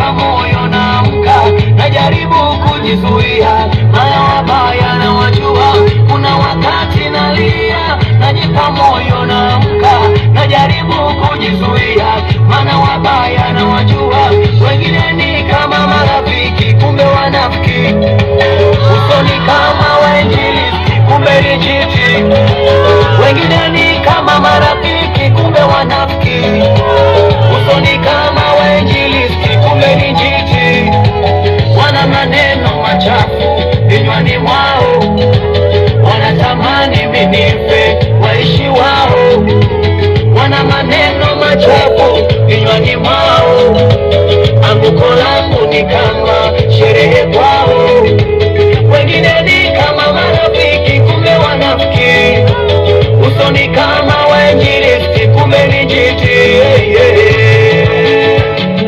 najipa moyo naamka najaribu kujizuia maya wabaya na wajua kuna wakati nalia najipa moyo naamka najaribu kujizuia mana wabaya na wajua wengine ni kama marafiki kumbe wanafiki usoni kama wainjilisti kumbe ni jiti wengine ni kama marafiki kumbe wanafiki usoni kama wainjilisti kumbe ni jiti wana maneno machafu vinywani mwao wanatamani minife waishi wao wana maneno machafu vinywani mwao anguko langu ni kama sherehe kwao wengine ni kama marafiki kumbe wanafiki usoni kama wainjilisti kumbe ni jiti yeah, yeah.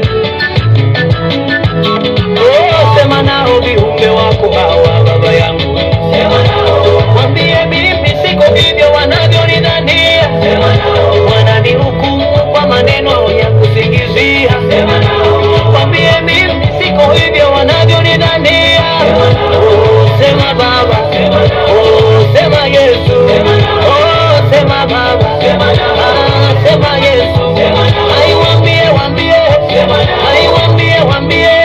Oh, sema nao viumbe wako hawa baba yangu sema nao wambie mimi siko hivyo wanavyonidhania sema nao wananihukumu kwa maneno ya kusingizia sema nao wambie mimi siko hivyo wanavyonidhania sema nao oh, sema baba sema nao oh, sema yesu sema nao oh, sema baba sema nao ah, sema yesu sema nao ai wambie wambie sema nao ai wambie wambie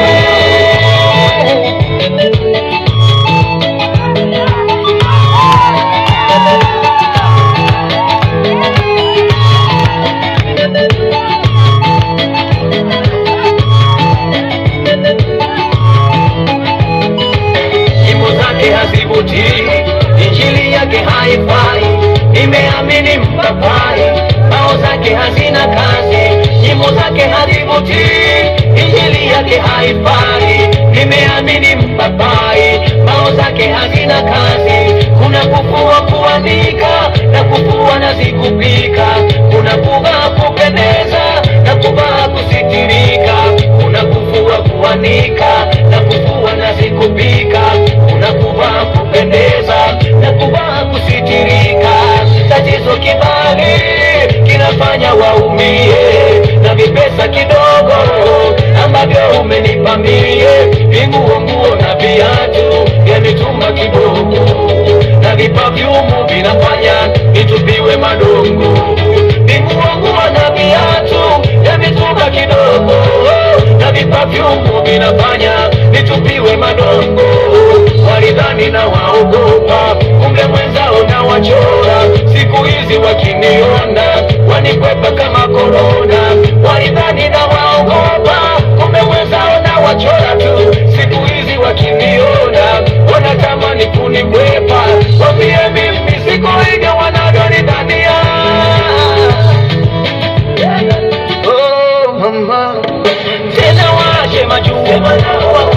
nyimbo zake hazivutii, injili yake haifai, nimeamini mpapai, bao zake hazina kazi, nyimbo zake hazivutii, injili yake haifai, nimeamini mpapai, bao zake hazina kazi, kuna kufua kuandika na kufua na zikupika, kuna kuvaa kupendeza na kuvaa kusitirika, kuna kufua kuanika na kufua na zikupika, kuna kuvaa kupendeza na kuvaa kusitirika. Tatizo kibali kinafanya waumie na vipesa kidogo ambavyo umenipa mie, vinguo nguo na viatu vya mitumba kidogo na vipafyumu vinafanya vitupiwe madongo, vinguo nguo na viatu vya mitumba kidogo na vipafyumu vinafanya vitupiwe madongo. Walidhani na waogopa, kumbe mwenzao na wachora. Siku hizi wakiniona wanikwepa kama korona. Walidhani na waogopa, kumbe mwenzao na wachora tu. Siku hizi wakiniona wanatamani kunikwepa. Wambie mimi siko hivyo wanavyonidhania. Oh, mama tena washe majuu